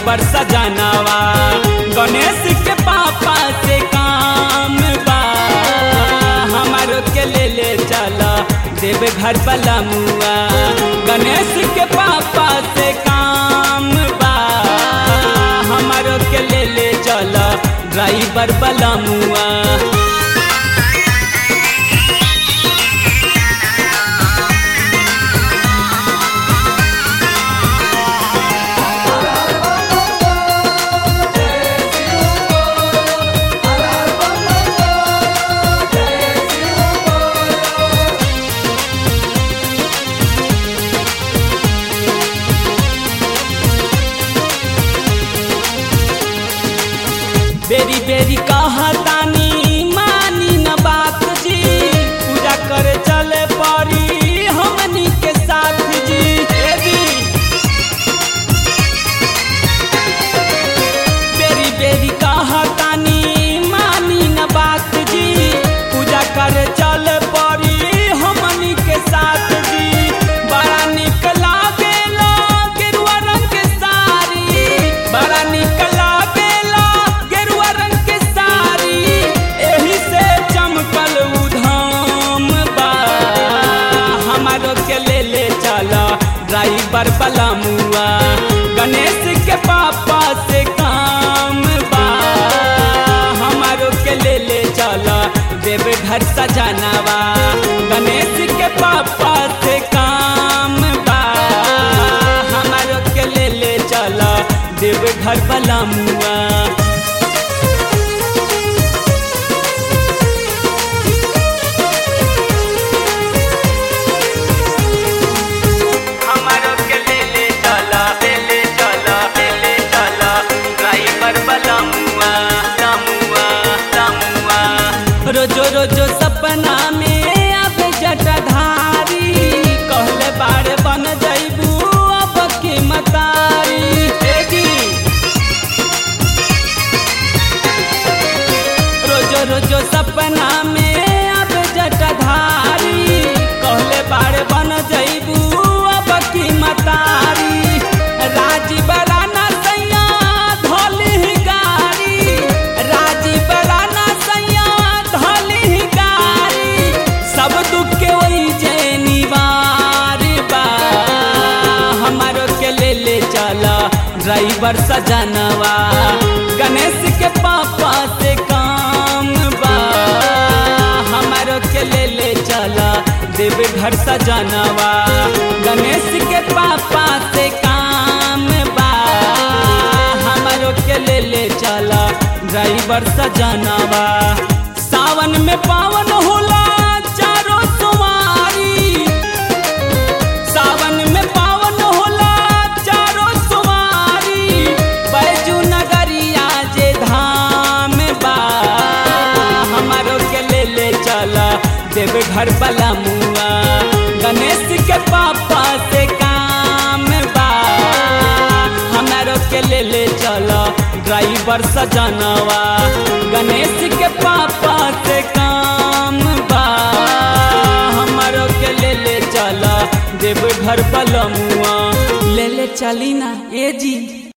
driver सजनावा गणेश के पापा से काम बा हमारो के ले ले चला देव घर वाला मुआ गणेश के पापा से काम बा हमारो के ले ले चला ड्राइवर वाला मुआ बेरी बेरी कहतानी मानी न बात जी पूजा करे चले पड़ी हमनी के साथ जी ए जी बेरी बेरी कहतानी मानी न बात जी पूजा करे चले पड़ी हमनी के साथ जी बड़ा निक लागेला गेरुआ रंग के साड़ी बड़ा निक लागेला गेरुआ रंग के साड़ी एही से चमकल उधाम बा हमारो के ले ले चला ड्राइवर वाला मुआ गणेश के पापा से काम बा हमारो के ले ले चला देव घर सजनावा गणेश के पापा से काम बा हमारो के ले ले चला देव घर वाला मुआ हमारो के ले ले चला ले ले चला ले ले चला ड्राइवर वाला मुआ मुआ मुआ रोजो रोजो सपना में अब जटाधारी कहले बारे बन जइबू अब की मतारी ए जी रोजो रोजो सपना में अब जटाधारी कहले बारे बन जइबू अब की मतारी राजीव राना सैया धोली गाड़ी राजीव राना सैया धोली गाड़ी सब दुख के वही जे निवार बा हमारो के ले ले चला ड्राइवर सजनवा गणेश के पापा से काम बा हमारो के ले ले चला देव घर सजनवा गणेश के पापा से काम बा हमारो के ले ले चला ड्राइवर सजनवा सावन में पावन होला चारों सुमारी सावन में पावन होला चारों सुमारी बैजू नगरिया जे धाम बा हमारो के ले ले चला देव घर वाला मुआ गणेश के पापा से काम बा हमारो के ले ले चला ड्राइवर सजनवा गणेश के पापा से काम बा हमारो के ले ले चला देव घर वाला मुआ ले ले चली ना ए जी